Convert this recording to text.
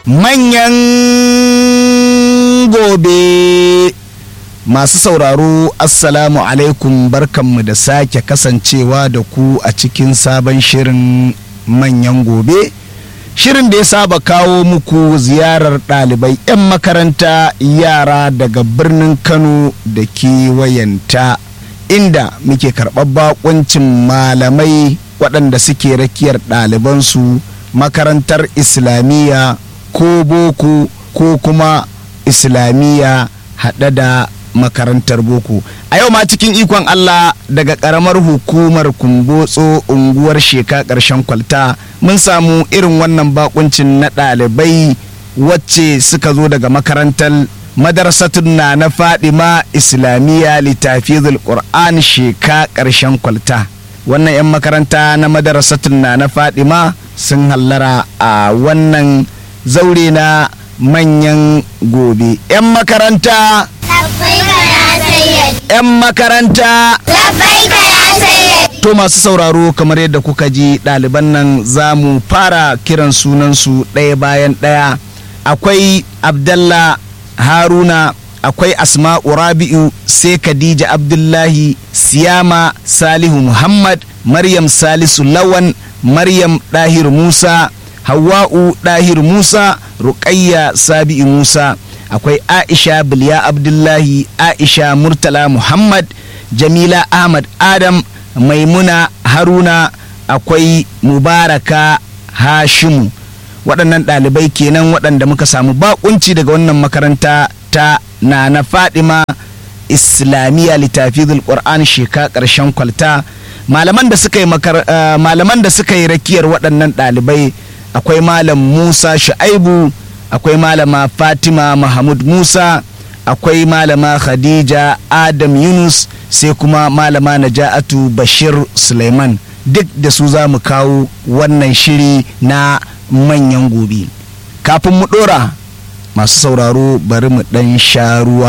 manyan gobe masu sauraro assalamu alaikum barkanmu da sake kasancewa da ku a cikin sabon shirin manyan gobe shirin da ya saba kawo muku ziyarar ɗalibai 'yan makaranta yara daga birnin kano da kewayenta inda muke karɓar bakuncin malamai waɗanda suke rakiyar ɗalibansu makarantar islamiyya ko boko ko kuma islamiyya haɗe da makarantar boko a yau ma cikin ikon allah daga ƙaramar hukumar kumbotso unguwar sheka ƙarshen kwalta mun samu irin wannan bakuncin na ɗalibai wacce suka zo daga makarantar madarasatun na na fadima islamiyya littafizul qur'an sheka ƙarshen kwalta wannan 'yan makaranta na madarasatun na na fadima sun hallara a wannan zaure na manyan gobe 'yan makaranta 'yan makaranta to masu sauraro kamar yadda kuka ji ɗaliban nan za mu fara kiran sunansu ɗaya bayan ɗaya akwai abdallah haruna akwai asma'u rabi'u sai khadija abdullahi siyama salihu muhammad maryam salisu lawan maryam dahir musa hawa'u dahir musa ruqayya sabi'u musa akwai aisha bilya abdullahi aisha murtala muhammad jamila ahmad adam maimuna haruna akwai mubaraka hashimu waɗannan ɗalibai kenan waɗanda muka samu bakunci daga wannan makaranta ta na na fadima islamiyya littafizul qur'an sheka ƙarshen kwalta malaman da suka yi malaman da suka yi rakiyar waɗannan ɗalibai akwai malam musa shu'aibu akwai malama fatima mahmud musa akwai malama khadija adam yunus sai kuma malama naja'atu bashir suleiman duk da su za mu kawo wannan shiri na manyan gobe kafin mu ɗora masu sauraro bari mu ɗan sha ruwa